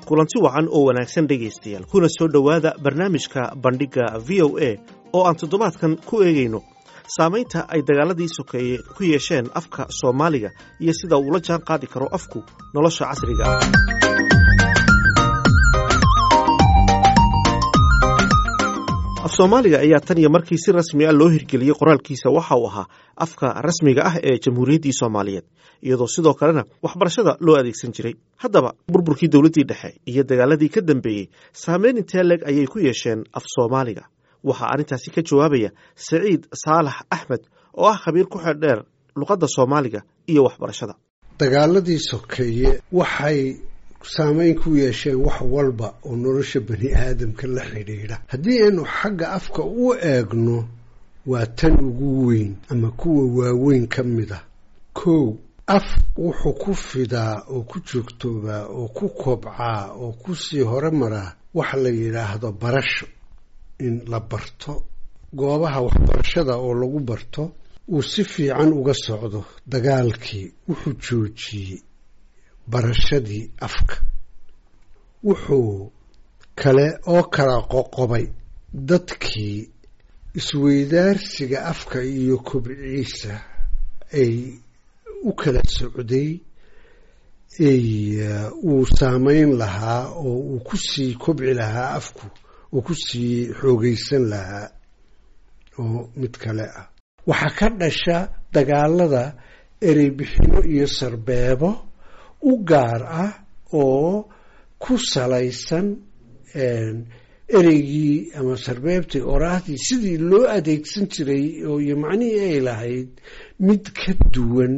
kulanti wacan oo wanaagsan dhegaystayaal kuna soo dhowaada barnaamijka bandhigga v o a oo aan toddobaadkan ku eegayno saamaynta ay dagaaladii sokeeye ku yeesheen afka soomaaliga iyo sida uula jaan qaadi karo afku nolosha casriga ah af soomaaliga ayaa tan iyo markii si rasmi ah loo hirgeliyey qoraalkiisa waxa uu ahaa afka rasmiga ah ee jamhuuriyaddii soomaaliyeed iyadoo sidoo kalena waxbarashada loo adeegsan jiray haddaba burburkii dowladdii dhexe iyo dagaaladii ka dambeeyey saameyn intee leeg ayay ku yeesheen af soomaaliga waxaa arrintaasi ka jawaabaya saciid saalax axmed oo ah khabiir ku xeeldheer luqadda soomaaliga iyo waxbarashada dagaaladii sokeeye waxay saamayn ku yeesheen wax walba oo nolosha bani aadamka la xidhiidha haddii aynu xagga afka u eegno waa tan ugu weyn ama kuwa waaweyn ka mid ah kow af wuxuu ku fidaa oo ku joogtoobaa oo ku kobcaa oo kusii hore maraa waxa la yidhaahdo barasho in la barto goobaha waxbarashada oo lagu barto uu si fiican uga socdo dagaalkii wuxuu joojiyey barashadii afka wuxuu kale oo kala qoqobay dadkii isweydaarsiga afka iyo kobciisa ay u kala socday ay uu saameyn lahaa oo uu ku sii kobci lahaa afku uu ku sii xoogaysan lahaa oo mid kale ah waxaa ka dhasha dagaalada ereybixino iyo sarbeebo u gaar ah oo ku salaysan ereygii ama sarbeebtii oraahdii sidii loo adeegsan jiray oo iyo macnihii ay lahayd mid ka duwan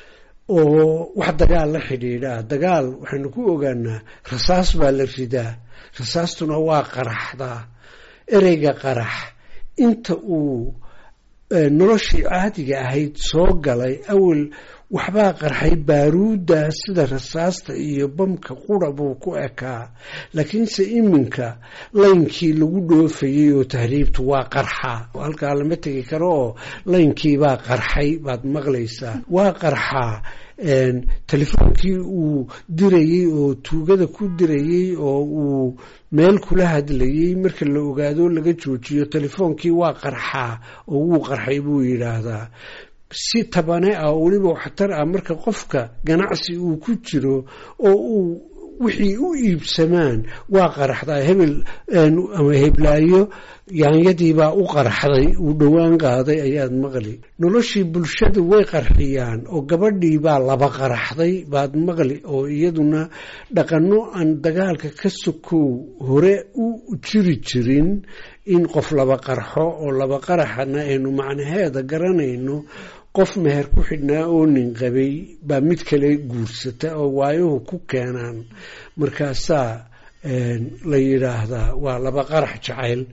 oo wax dagaal la xidhiidhaa dagaal waxaynu ku ogaanaa rasaas baa la ridaa rasaastuna waa qaraxdaa ereyga qarax inta uu noloshii caadiga ahayd soo galay awel waxbaa qarxay baaruudda sida rasaasta iyo bamka qura buu ku ekaa laakiinse iminka laynkii lagu dhoofayey oo tahriibtu waa qarxaa halkaa lama tegi karo oo laynkiibaa qarxay baad maqlaysaa waa qarxaa telefoonkii uu dirayey oo tuugada ku dirayey oo uu meel kula hadlayey marka la ogaado laga joojiyo telefoonkii waa qarxaa oo wuu qarxay buu yidhaahdaa si tabane ah oo weliba waxtar ah marka qofka ganacsi uu ku jiro oo uu wixii u iibsamaan waa qaraxdaa hebel ama heblaayo yaanyadiibaa u qarxday uu dhowaan qaaday ayaad maqli noloshii bulshadu way qarxiyaan oo gabadhiibaa laba qaraxday baad maqli oo iyaduna dhaqano aan dagaalka ka sokow hore u jiri jirin in qof laba qarxo oo laba qaraxana aynu macnaheeda garanayno qof meher ku xidhnaa oo nin qabay baa mid kale guursata oo waayuhu ku keenaan markaasaa la yidhaahdaa waa laba qarax jacayl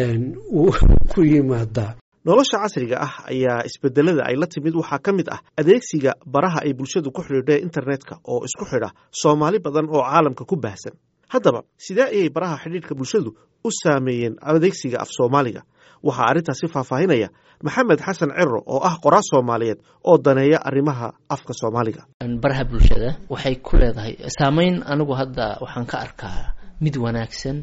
ku yimaadaa nolosha casriga ah ayaa isbedelada ay la timid waxaa ka mid ah adeegsiga baraha ay bulshadu ku xidhiidha internetka oo isku xidha soomaali badan oo caalamka ku baahsan haddaba sidee ayay baraha xidhiidhka bulshadu u saameeyeen adeegsiga af soomaaliga waxaa arrintaasi faahfaahinaya maxamed xasan cero oo ah qoraa soomaaliyeed oo daneeya arrimaha afka soomaaliga baraha bulshada waxay ku leedahay saameyn anigu hadda waxaan ka arkaa mid wanaagsan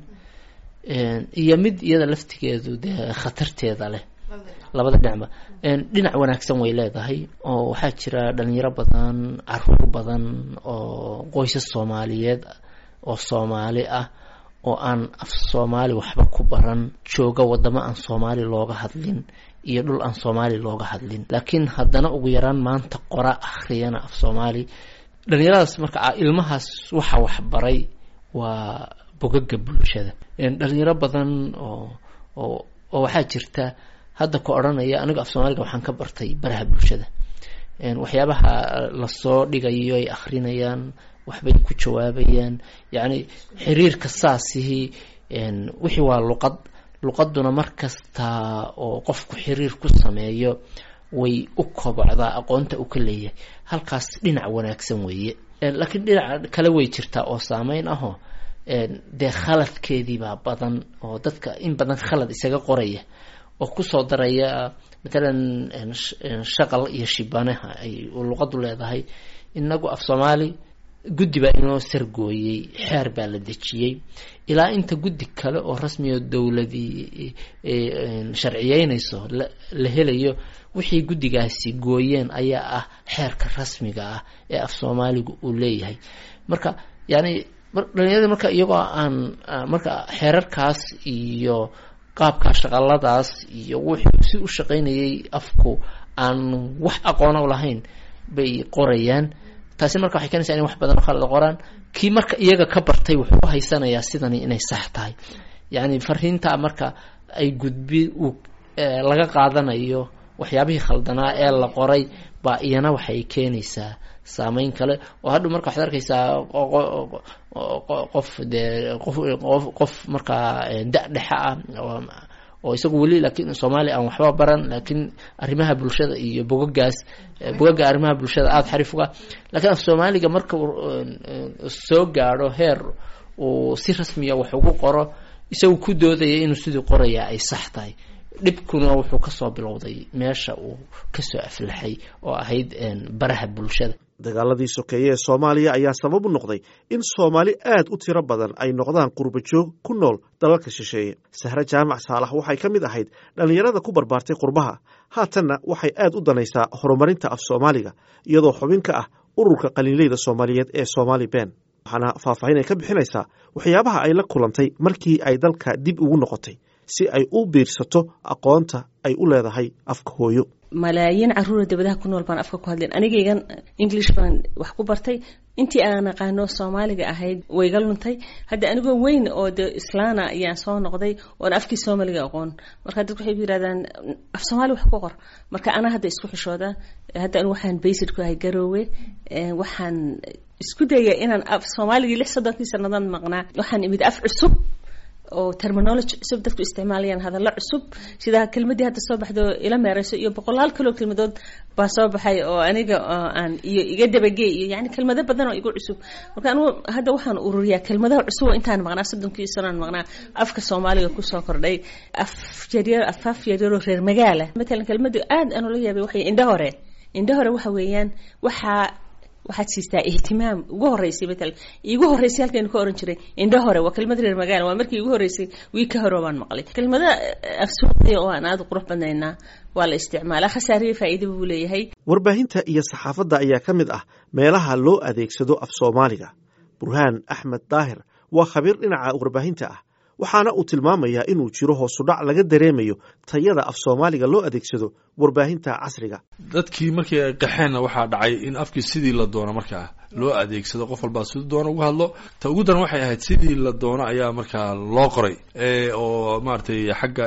iyo mid iyada laftigeedu dee khatarteeda leh labada dhinacba dhinac wanaagsan way leedahay oo waxaa jira dhalinyaro badan caruur badan oo qoysas soomaaliyeed oo soomaali ah oo aan af soomaali waxba ku baran jooga wadamo aan soomaali looga hadlin iyo dhul aan soomaali looga hadlin laakiin haddana ugu yaraan maanta qora akhriyana af soomaali dhalinyaradaas marka ilmahaas waxa waxbaray waa bogaga bulshada dhalinyaro badan oo oo oo waxaa jirta hadda ka odhanaya aniga af soomaaliga waxaan ka bartay baraha bulshada waxyaabaha lasoo dhigayo ay akhrinayaan waxbay ku jawaabayaan yacni xiriirka saasihii wixii waa luqad luqaduna mar kasta oo qofku xiriir ku sameeyo way u kobocdaa aqoonta uu ka leeyahay halkaas dhinac wanaagsan weeye laakiin dhinaca kale way jirtaa oo saameyn ahoo dee khaladkeediibaa badan oo dadka in badan khalad isaga qoraya oo kusoo daraya matalan shaqal iyo shibanaha ay luqadu leedahay inagu af soomaali guddi baa inoo sargooyey xeer baa la dejiyey ilaa inta guddi kale oo rasmiga dowladii sharciyeynayso la helayo wixii guddigaasi gooyeen ayaa ah xeerka rasmiga ah ee af soomaaliga uu leeyahay marka yani dhalinyarada marka iyagoo aan marka xeerarkaas iyo qaabka shaqaladaas iyo wuxuu si u shaqaynayay afku aan wax aqoona lahayn bay qorayaan taasi marka waxay keenaysaa in wax badan oo khalada qoraan kii marka iyaga ka bartay wuxuu u haysanayaa sidani inay sax tahay yacni fariinta marka ay gudbi uu laga qaadanayo waxyaabihii khaldanaa ee la qoray baa iyana waxay keenaysaa saameyn kale oo hadhow marka waxaad arkaysaa qof dee qof qof markaa da dhexe ah oo isagu weli laakiin soomaaliya aan waxba baran laakiin arrimaha bulshada iyo bogagaas bogaga arrimaha bulshada aada xariif uga lakiin af soomaaliga marka uu soo gaadho heer uu si rasmiya wax ugu qoro isagu ku doodaya inuu sidii qorayaa ay sax tahay dhibkuna wuxuu kasoo bilowday meesha uu kasoo aflaxay oo ahayd baraha bulshada dagaaladii sokeeye ee soomaaliya ayaa sabab u noqday in soomaali aad u tiro badan ay noqdaan qurbajoog ku nool dalalka shisheeye sahre jaamac saalax waxay ka mid ahayd dhallinyarada ku barbaartay qurbaha haatanna waxay aad u danaysaa horumarinta af soomaaliga iyadoo xubin ka ah ururka qaliinleyda soomaaliyeed ee somaali ben waxaana faahfaahin ay ka bixinaysaa waxyaabaha ay la kulantay markii ay dalka dib ugu noqotay si ay u biirsato aqoonta ay u leedahay afka hooyo malaayiin caruura dabadaha ku nool baan afka ku hadleen anigaygan english baan wax ku bartay intii aan aqaano soomaaliga ahayd wayga luntay hadda anigoo weyn oo de islaana ayaan soo noqday oon afkii soomaaliga aqoon marka dadku waxay yidhahdaan af soomaali wax ku qor marka anaa hadda isku xishooda hadda anigu waxaan baysid ku ahay garoowe waxaan isku daya inaan af soomaaligii lix soddonkii sanadan maqnaa waxaan imid af cusub oo terminology cusub dadku isticmaalayaan hadallo cusub sida kelmadii hadda soo baxdo ila meereyso iyo boqolaal kaloo kelmadood baa soo baxay oo aniga aan iyo iga dabagey iyo yani kelmado badan oo igu cusub marka anigu hadda waxaan ururiyaa kelmadaha cusub oo intaan maqnaa soddonkii sanoan maqnaa afka soomaaliga kusoo kordhay af yaryar afaaf yaryaroo reer magaala matalan kelmadu aad aan ula yaabay waxay indha hore indha hore waxa weeyaan waxaa waxaad siistaa ihtimaam ugu horeysay matalan igu horeysay halkaynu ka oran jiray indho hore waa kelmad reer magaala waa markii igu horeysay wii ka hore baan maqlay kelmada afsuuqiya oo aan aada qurux badnaynaa waa la isticmaalaa khasaariya faa'iida buu leeyahay warbaahinta iyo saxaafadda ayaa ka mid ah meelaha loo adeegsado af soomaaliga burhaan axmed daahir waa khabiir dhinaca warbaahinta ah waxaana uu tilmaamayaa inuu jiro hoosudhac laga dareemayo tayada af soomaaliga loo adeegsado warbaahinta casriga dadkii markii ay qaxeenna waxaa dhacay in afkii sidii la doono markaa loo adeegsado qof walbaa siduu doono uga hadlo ta ugu daran waxay ahayd sidii la doono ayaa markaa loo qoray oo maaragtay xagga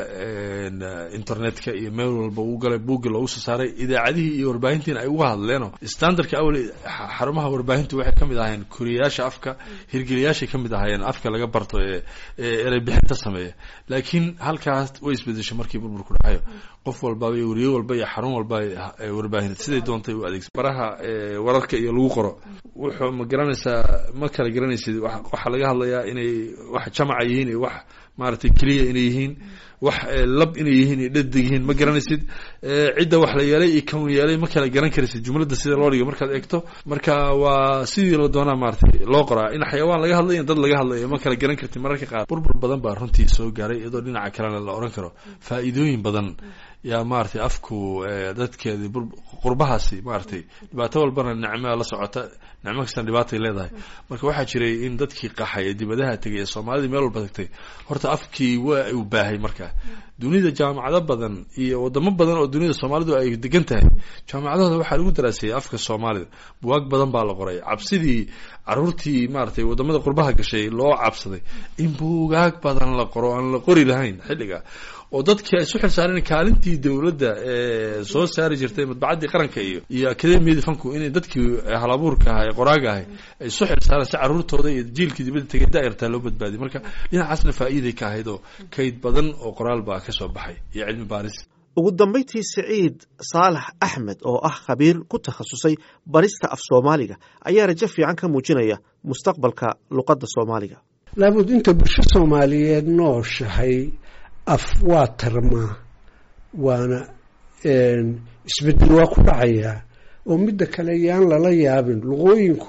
internetka iyo meel walba uu galay buuggi loogu soo saaray idaacadihii iyo warbaahintiina ay uga hadleeno standardka awel xarumaha warbaahintu waxay ka mid ahaayeen koriyayaasha afka hirgeliyaashay ka mid ahaayeen afka laga barto ee erey bixinta sameeya laakiin halkaas way isbedeshay markii burburku dhacayo qof walbaba iyo weriye walba iyo xarun walba warbaahin siday doontay u adeegsa baraha wararka iyo lagu qoro wuxuu ma garanaysaa ma kala garanaysid waxaa laga hadlayaa inay wax jamaca yihiin iyo wax maaragtay keliya inay yihiin wax lab inay yihiin iyo dhadig yihiin ma garanaysid cidda wax la yeelay iyo kan yeelay ma kala garan karaysid jumladda sida loo dhigo markaad eegto marka waa sidii la doonaa maaragtay loo qoraa in xayawaan laga hadlayo in dad laga hadlayo ma kala garan kartid mararka qaar burbur badan baa runtii soo gaaray iyadoo dhinaca kalena la oran karo faa'iidooyin badan yaa maaragtay afku dadkeedi qurbahaasi maaragtay dhibaato walbana nicmaa la socota nicmo kastana dhibaatay leedahay marka waxaa jiray in dadkii qaxay ee dibadaha tegay ee soomaalidii meel walba tagtay horta afkii waa uu baahay marka dunida jaamacado badan iyo wadamo badan oo dunida soomaalidu ay degan tahay jaamacadahooda waxaa lagu daraasayay afka soomaalida buwaag badan baa la qoray cabsidii caruurtii maaragtay wadamada qurbaha gashay loo cabsaday in buugaag badan la qoro aan la qori lahayn xilliga oo dadkii ay isu xilsaareen kaalintii dowladda ee soo saari jirtay madbacaddii qaranka iyo iyo akademiyadii fanku inay dadkii halabuurka ahaa ee qoraaga ahay ay isu xilsaareen si caruurtooda iyo jiilkii dibadda tegay daa'irtaa loo badbaadiy marka dhinacaasna faa'iiday ka ahayd oo kayd badan oo qoraal baa ka soo baxay iyo cilmi baaris ugu dambayntii siciid saalax axmed oo ah khabiir ku takhasusay barista af soomaaliga ayaa rajo fiican ka muujinaya mustaqbalka luqadda soomaaliga laabud inta bulsho soomaaliyeed nooshahay af waa tarmaa waana isbedel waa ku dhacayaa oo midda kale yaan lala yaabin luqooyinku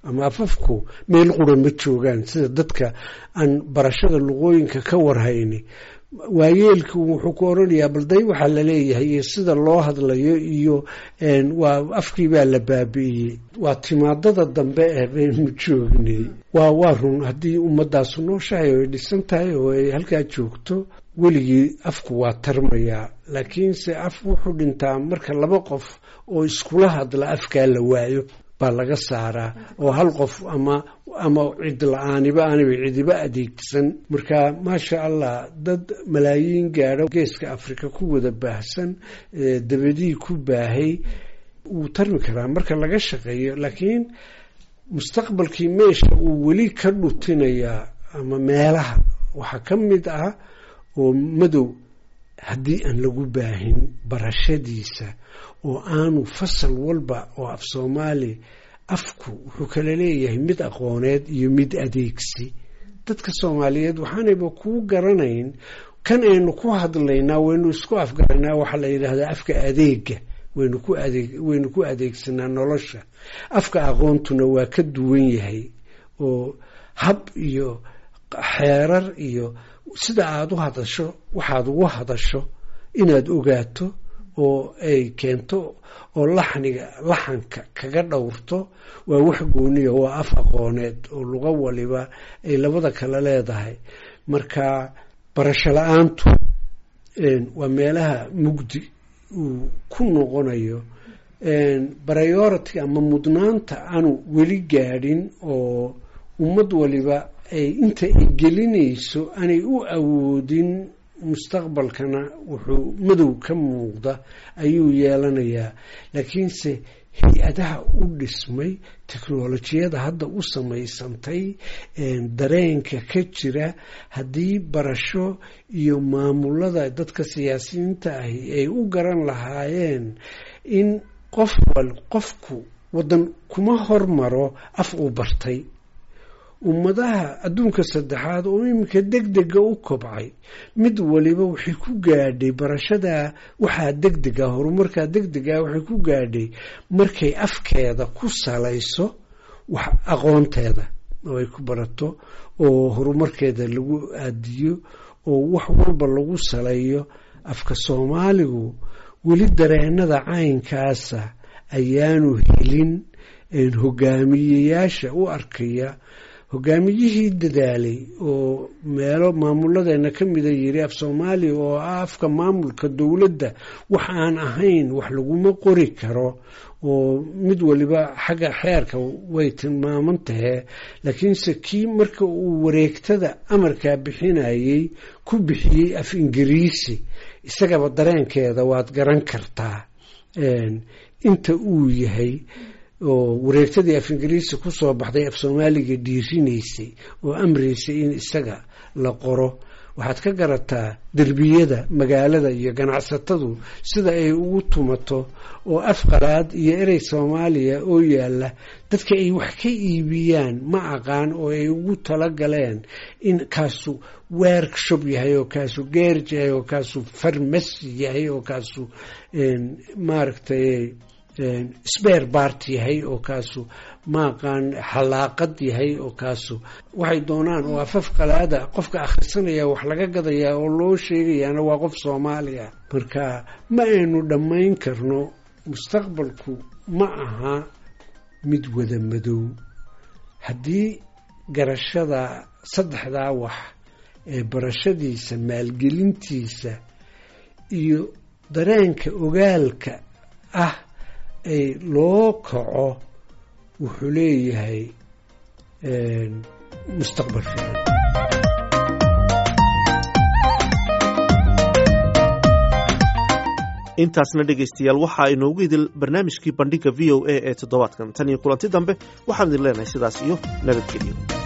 ama afafku meel qura ma joogaan sida dadka aan barashada luqooyinka ka warhayni waayeelku wuxuu ku oranayaa balday waxaa laleeyahay iyo sida loo hadlayo iyo waa afkii baa la baabi'iyey waa timaadada dambe ee baynu joognay waa waa run haddii ummadaasu nooshahay oo ay dhisan tahay oo ay halkaa joogto weligii afku waa tarmayaa laakiinse af wuxuu dhintaa marka laba qof oo iskula hadla afkaa la waayo baa laga saaraa oo hal qof ama ama cid la-aaniba aanaba cidiba adeegsan marka maasha allah dad malaayiin gaadho geeska afrika ku wada baahsan dabadii ku baahay wuu tarmi karaa marka laga shaqeeyo laakiin mustaqbalkii meesha uu weli ka dhutinayaa ama meelaha waxaa ka mid ah oo madow haddii aan lagu baahin barashadiisa oo aanu fasal walba oo af soomaali afku wuxuu kala leeyahay mid aqooneed iyo mid adeegsi dadka soomaaliyeed waxaanayba kuu garanayn kan aynu ku hadlaynaa waynu isku afgaranaa waxaa la yidhaahdaa afka adeega waynu ku adeeg waynu ku adeegsanaa nolosha afka aqoontuna waa ka duwan yahay oo hab iyo xeerar iyo sida aada u hadasho waxaad ugu hadasho inaad ogaato oo ay keento oo laxniga laxanka kaga dhowrto waa wax gooniya waa af aqooneed oo luqo waliba ay labada kale leedahay marka barasho la-aantu waa meelaha mugdi uu ku noqonayo priority ama mudnaanta aanu weli gaadhin oo ummad waliba ay inta ay gelinayso aanay u awoodin mustaqbalkana wuxuu madow ka muuqda ayuu yeelanayaa laakiinse hay-adaha u dhismay teknolojiyada hadda u samaysantay dareenka ka jira haddii barasho iyo maamulada dadka siyaasiyiinta ahi ay u garan lahaayeen in qof wal qofku waddan kuma hormaro af uu bartay ummadaha adduunka saddexaad oo iminka deg dega u kobcay mid waliba waxay ku gaadhay barashadaa waxaa deg dega horumarkaa deg dega waxay ku gaadhay markay afkeeda ku salayso wax aqoonteeda oo ay ku barato oo horumarkeeda lagu aadiyo oo wax walba lagu saleeyo afka soomaaligu weli dareenada caynkaasa ayaanu helin hogaamiyeyaasha u arkaya hogaamiyihii dadaalay oo meelo maamuladeena ka mida yiri af soomaaliya oo ah afka maamulka dowladda wax aan ahayn wax laguma qori karo oo mid waliba xagga xeerka way tilmaaman tahee laakiinse kii marka uu wareegtada amarkaa bixinayey ku bixiyey af ingiriisi isagaba dareenkeeda waad garan kartaa inta uu yahay oo wareegtadii af ingiriisi kusoo baxday af soomaaliga dhiirinaysay oo amraysay in isaga la qoro waxaad ka garataa derbiyada magaalada iyo ganacsatadu sida ay ugu tumato oo af qalaad iyo erey soomaaliya oo yaalla dadka ay wax ka iibiyaan ma aqaan oo ay ugu talagaleen in kaasu workshop yahay oo kaasu geerj yahay oo kaasu farmasi yahay oo kaasu maaragtay sbeer bart yahay oo kaasu maaqaan xalaaqad yahay oo kaasu waxay doonaan oo afaf qalaada qofka akhrisanaya wax laga gadayaa oo loo sheegayaana waa qof soomaaliya marka ma aynu dhammayn karno mustaqbalku ma aha mid wada madow haddii garashada saddexdaa wax ee barashadiisa maalgelintiisa iyo dareenka ogaalka ah ay loo kaco wuxuu leeyahay mustaqbal fiican intaasna dhegaystayaal waxaa inoogu idil barnaamijkii bandhigga v o a ee toddobaadkan tan iyo kulanti dambe waxaan idin leenahay sidaas iyo nabadgelyo